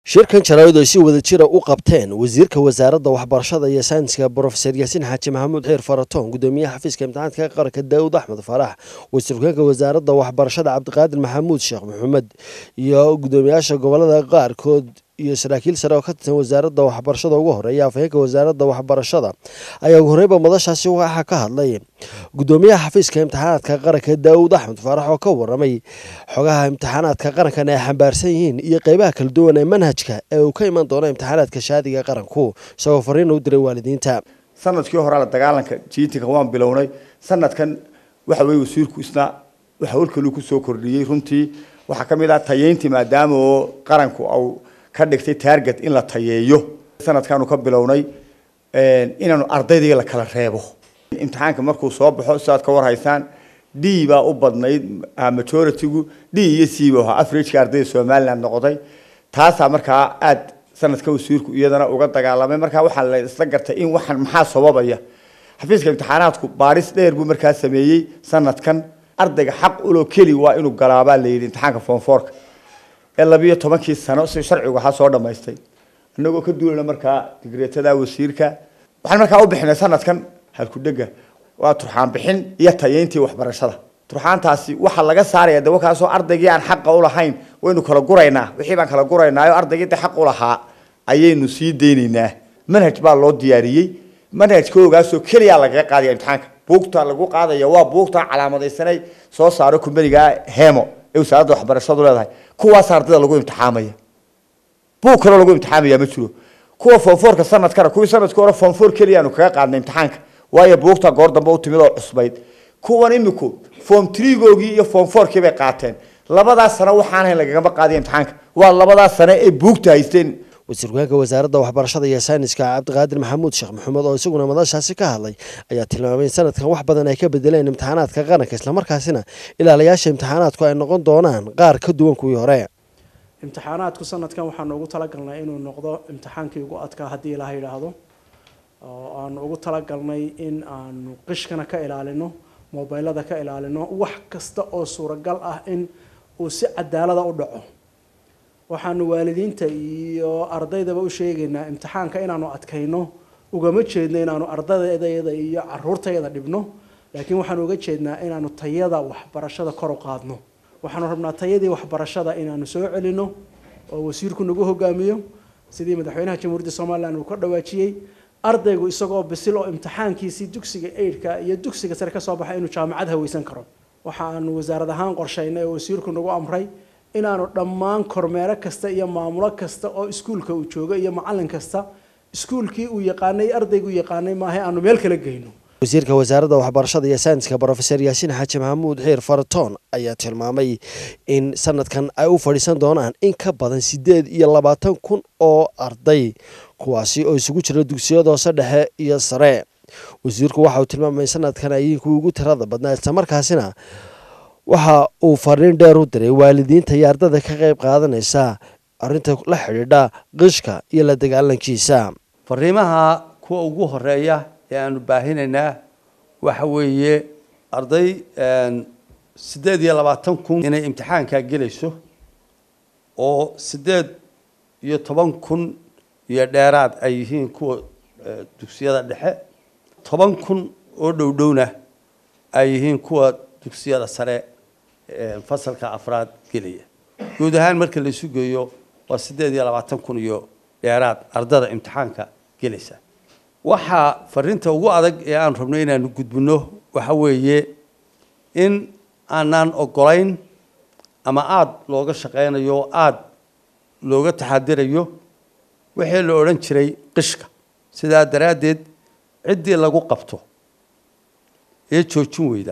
shirkan jaraa'id ay si wada jira u qabteen wasiirka wasaaradda waxbarashada iyo sayniska brofeser yaasiin xaaji maxamuud xiir faratoon gudoomiyaha xafiiska imtixaanka qaranka daawud axmed farax wasiirka wasaaradda waxbarashada cabdiqaadir maxamuud sheekh maxamed iyo gudoomiyaasha gobolada qaarkood iyo saraakiil sare oo ka tirsan wasaaradda waxbarashada ugu horeeya afhayeenka wasaaradda waxbarashada ayaa ugu horeyba madashaasi waxaa ka hadlay gudoomiyaha xafiiska imtixaanaadka qaranka daawud axmed faarax oo ka waramay xogaha imtixaanaadka qarankan ay xambaarsan yihiin iyo qeybaha kala duwan ee manhajka ee uu ka iman doono imtixaanaadka shaadiga qaranku isagoo fariin u diray waalidiinta sanadkii hore la dagaalanka jiitinka waan bilownay sanadkan waxa weye wasiirku isna waxa holkaluu kusoo kordhiyey runtii waxaa ka mid ah tayeyntii maadaama oo qaranku au ka dhigtay target in la tayeeyo sanadkaanu ka bilownay inaanu ardaydii la kala reebo imtixaanka markuu soo baxo sidaad ka warhaysaan d baa u badnayd majoritygu d iyo c ba ahaa averageka ardayda somaliland noqday taasaa markaa aad sanadka wasiirku iyadana uga dagaalamay markaa waxaa la isla gartay in waxaan maxaa sababaya xafiiska imtixaanaadku baadhis dheer buu markaa sameeyey sanadkan ardayga xaq ulo keli waa inuu galaabaa la yidhi imtixaanka foomfoorka ee labiyo tobankii sano si sharcigu ahaa soo dhamaystay inagoo ka duulana markaa digreetada wasiirka waxaan markaa u bixinay sanadkan halkudhega waa turxaan bixin iyo tayeyntii waxbarashada turxaantaasi waxaa laga saaraya de wakaasoo ardaygii aan xaqa ulahayn waynu kala guraynaa wixii baan kala guraynaayo ardaygii de xaq ulahaa ayaynu sii deynaynaa manhaj baa loo diyaariyey manhajkoogaasoo keliya lagaga qaadaya imtixaanka buugta lagu qaadaya waa buugta calaamadaysanay soo saaro kumbaniga hemo ee wasaaradda waxbarashadu leedahay kuwaas ardayda lagu imtixaamaya buug kaloo lagu imtixaamaya ma jiro kuwa foomfoorka sanadkana kuwii sanadkii hore foomfoor keliyaanu kaga qaadnay imtixaanka waayo buugta goor dambe u timid oo cusbayd kuwan iminku foom trigoogii iyo foom fourkii bay qaateen labadaas sano waxaan hayn lagagama qaadiya imtixaanka waa labadaas sano ee buugta haysteen wasiirku-heenka wasaaradda waxbarashada iyo sayniska cabdiqaadir maxamuud sheekh maxamed oo isaguna madashaasi ka hadlay ayaa tilmaamay in sanadkan wax badan ay ka bedeleen imtixaanaadka qaranka islamarkaasina ilaalayaasha imtixaanaadku ay noqon doonaan qaar ka duwan kuwii hore imtixaanaadku sanadkan waxaanu ugu talagalnay inuu noqdo imtixaankii ugu adkaa haddii ilaah yidhaahdo oo aanu ugu talagalnay in aanu qishkana ka ilaalino mobilada ka ilaalino wax kasta oo suuragal ah in uu si cadaalada u dhaco waxaanu waalidiinta iyo ardaydaba u sheegaynaa imtixaanka inaanu adkayno ugama jeedno inaanu ardaydayada iyo caruurtayada dhibno laakiin waxaanu uga jeednaa inaanu tayada waxbarashada kor u qaadno waxaanu rabnaa tayadii waxbarashada inaanu soo celino oo wasiirku nagu hogaamiyo sidii madaxweynaha jamhuuriyadda somalilan uu ka dhawaajiyey ardaygu isagoo bisil oo imtixaankiisii dugsiga eidhka iyo dugsiga sare kasoo baxay inuu jaamacad haweysan karo waxaanu wasaarad ahaan qorshaynay oo wasiirku nagu amray inaanu dhammaan kormeero kasta iyo maamulo kasta oo iskuulka uu joogo iyo macalin kasta iskuulkii uu yaqaanay ardaygu yaqaanay maaha aanu meel kala geyno wasiirka wasaaradda waxbarashada iyo sayniska brofeser yaasiin xaaji maxamuud xiir faratoon ayaa tilmaamay in sanadkan ay u fadhiisan doonaan in ka badan sideed iyo labaatan kun oo arday kuwaasi oo isugu jira dugsiyada hoose dhexe iyo sare wasiirku waxa uu tilmaamay sanadkan ayiin kuwii ugu tirada badnaa islamarkaasina waxa uu fariin dheer u diray waalidiinta iyo ardada ka qeyb qaadanaysa arinta la xidhiidha qishka iyo la dagaalankiisa fariimaha kuwa ugu horeeya ee aanu baahinaynaa waxa weeye arday siddeed iyo labaatan kun inay imtixaankaa gelayso oo siddeed iyo toban kun iyo dheeraad ay yihiin kuwa dugsiyada dhexe toban kun oo dhow dhowna ay yihiin kuwa dugsiyada sare fasalka afraad gelaya guud ahaan marka la isu geeyo waa siddeed iyo labaatan kun iyo dheeraad ardada imtixaanka gelaysa waxaa fariinta ugu adag ee aan rabno inaanu gudbino waxa weeye in aanaan ogolayn ama aada looga shaqeynayo aada looga taxadirayo wixii la odhan jiray qishka sidaa daraaddeed ciddii lagu qabto ee joojin weyda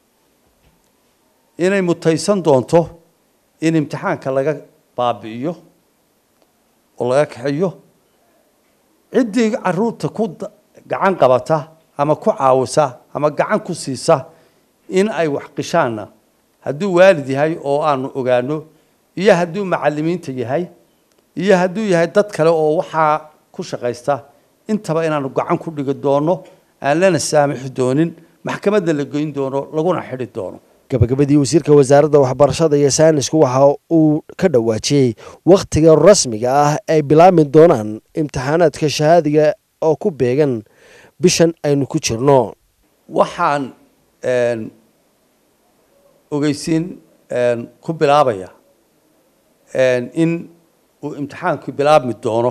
inay mutaysan doonto in imtixaanka laga baabi'iyo oo laga kaxeeyo ciddii caruurta ku gacan qabata ama ku caawisa ama gacan ku siisa in ay wax qishaanna hadduu waalid yahay oo aanu ogaano iyo hadduu macalimiinta yahay iyo hadduu yahay dad kale oo waxaa ku shaqaysta intaba inaanu gacan ku dhigi doono aan lana saamixi doonin maxkamadda la geyn doono laguna xidhi doono gabagabadii wasiirka wasaaradda waxbarashada iyo saynisku waxa uu ka dhawaajiyey wakhtiga rasmiga ah ay bilaabmi doonaan imtixaanaadka shahaadiga oo ku beegan bishan aynu ku jirno waxaan ogeysiin ku bilaabaya in uu imtixaanku bilaabmi doono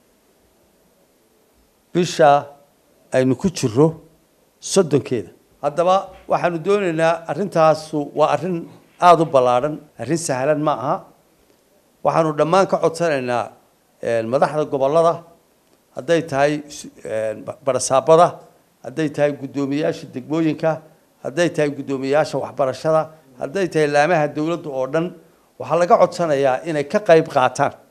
bisha aynu ku jiro soddonkeeda haddaba waxaanu doonaynaa arrintaasu waa arrin aada u ballaadhan arrin sahlan ma aha waxaanu dhammaan ka codsanaynaa madaxda gobollada hadday tahay barasaabada hadday tahay guddoomiyayaasha degmooyinka hadday tahay guddoomiyayaasha waxbarashada hadday tahay laamaha dowladda oo dhan waxaa laga codsanayaa inay ka qayb qaataan